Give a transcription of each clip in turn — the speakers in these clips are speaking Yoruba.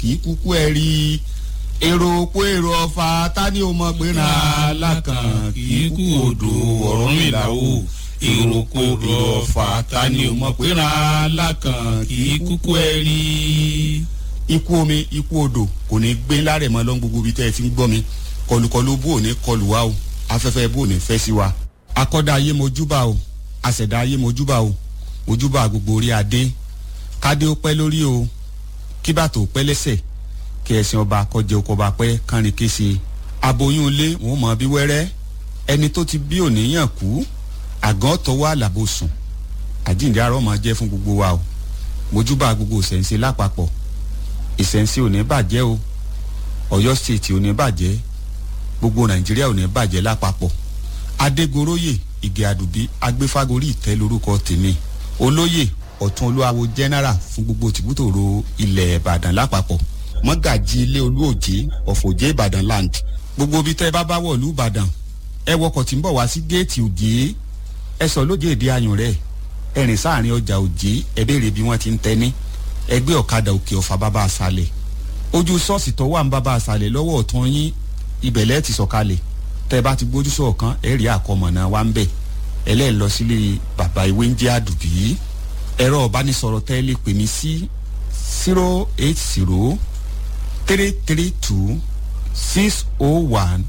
kì í kúkú ẹ rí i èrò òpó èrò ọ̀fà ta ni o mọ̀ pé ra alákàn kì í kú odò ọ̀run ìlàwó èrò òpó èrò ọ̀fà ta ni o mọ̀ pé ra alákàn kì í kúkú ẹ rí i. ikú omi ikú odò kò ní gbé lárẹ̀ mọ́ lọ́n gbogbo ibi tẹ́ ẹ ti ń gbọ́ mi kọlùkọlù bó ò ní kọlù wa o afẹ́fẹ́ bó ò ní fẹ́ sí wa akọ́dá ayé mojúbà o àṣẹ̀dá ayé mojúbà o mojúbà gbogbo orí adé kádé ó pẹ́ lórí o kíbàtò pẹ́ lẹ́sẹ̀ kí ẹ̀sìn ọba kọjẹ oko ọba pẹ́ kánrin kése aboyún ilé wọn mọ bí wẹ́rẹ́ ẹni tó ti bí òníyàn kú àgàn tọwọ́ àlàbò sùn àjíǹde arọ́ máa jẹ́ fún gbogbo wa o mojúbà gbogbo ìṣẹ̀ǹsẹ̀ lápapọ̀ ìṣẹ̀ǹsẹ̀ ò ní bàjẹ́ o ọ̀yọ́ stéètì ò ní bàjẹ́ gbogbo nàìjíríà ò ní bàjẹ́ lápapọ̀ adégoróyè ìgè àdùbí agbéfágorí ìtẹ́ lórúkọ tèmi olóyè ọ̀tún olúwawo general fún gbogbo tìbútòrò ilẹ̀ ìbàdàn lápapọ̀ mọ́gàjì ilé olúòjé ọ̀fọ̀jẹ́ ìbàdàn land gbogbo ibi tẹ́ ẹ bá bá wọ̀ lú ìbàdàn ẹ wọkọ̀ tí ń bọ̀ wá sí géètì òjé ẹ sọ lóje èdè ayùn rẹ̀ ẹ rìn sáàrin ọjà òjé ẹ béèrè bí wọ́n ti ń tẹ́ni ẹgbẹ́ ọ̀kadà òkè ọ̀fà bàbá àṣàlẹ̀ ojú ṣọ́ọ̀ṣì tó wà ń bàbá àṣàlẹ̀ lọ́wọ́ ọ̀tún yín ibẹ̀lẹ́ ti sọ̀kalẹ̀ tẹ́ ẹ bá ti gbójú sọ̀kan ẹ rí àkọmọ̀nà wa ń bẹ̀ ẹlẹ́ẹ̀ lọ sílé bàbá ìwé ń jẹ́ àdùbí ẹ̀rọ ọ̀bánisọ̀rọ̀ tẹ́ ẹ lè pè mí sí zero eight zero three three two six oh one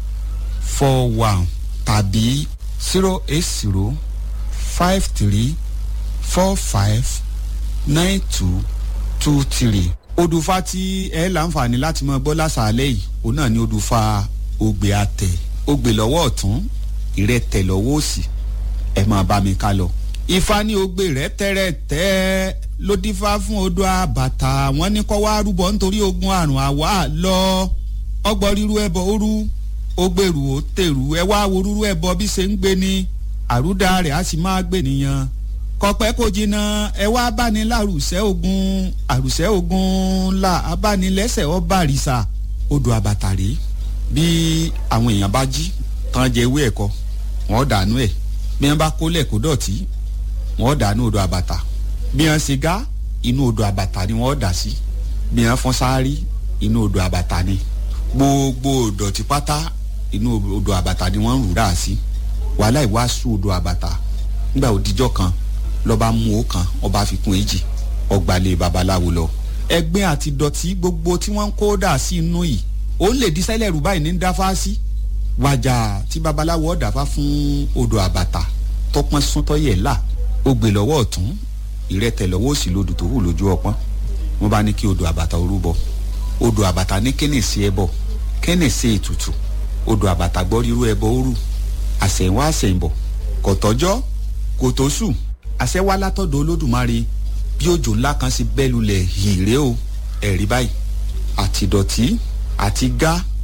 four one tàbí zero eight zero five three four five nine two two three. odùfà tí ẹ láǹfààní láti mọ gbọ́ lásàálẹ̀ yìí òun náà ni odùfà ògbè àtẹ̀ ògbè lọ́wọ́ ọ̀tún ìrẹ́tẹ̀ lọ́wọ́ òsì ẹ máa bá mi ká lọ. ifá ní ògbè rẹ tẹ́rẹ̀tẹ́ ló dífá fún odò àbàtà wọn ní kọ́ wá rúbọ nítorí ogun àrùn àwa lọ ọgbọ́n ríru ẹbọ òru ó gbèrú ó tèrú ẹ wá wo rúrú ẹbọ bí ṣe ń gbé ni àrúdà rẹ̀ á sì máa gbé nìyẹn kọpẹ́ kò jìnnà ẹ wá báni lárùsẹ́ ogun àrùsẹ́ ogun là abánilẹ́sẹ̀ ọba àrìsà odò àbàtàrí bí àwọn èèyàn bá jí tán jẹ ewé ẹ̀kọ wọ́n dànù ẹ̀ bí wọ́n bá kólẹ̀ kó dọ̀tí wọ́n dànù odò àbàtà bí wọ́n ṣe gá inú odò àbàtà ni wọ́n dà sí bí wọ́n fọ́n sáárì inú odò àbàtà ni gbogbo ìdọ̀tí pátá inú odò àbàtà ni wọ́n ń rù dà sí wàhálà ìwàásù odò àbàtà nígbà òdìjọ́ kan lọ́ba mú o kan ọba fi kún èjì ọgbàlẹ̀ babaláwo lọ. ẹgbẹ́ àti dọ̀tí gbogbo tí wọ́n ń kó dà sí inú yìí ó lè di sẹ́lẹ̀ rú báyìí ní dáfá sí. wàjà tí babaláwo ọ̀dàfá fún odò àbàtà tọpọ́n súntọ́ yẹ̀ là ó gbé lọ́wọ́ ọ̀tún ìrẹ́tẹ̀ lọ́wọ́ òsì lodò tó hù lójú ọpọ́n wọ́n bá ní kí odò àbàtà orú bọ odò àbàtà ní kéne sí ẹbọ kéne sí ètùtù odò àbàtà gbọ́ rírú ẹbọ ó rù àsẹ̀wá àsẹ̀yìnbọ̀ kò tọ́jọ́ kò tó sùn àṣẹ wá látọ̀dọ̀ olódùmarè bí òjò ńlá kan sí bẹ́ẹ̀ lulẹ̀ hìrè o ẹ̀rí báyìí àti dọ̀tí àti gá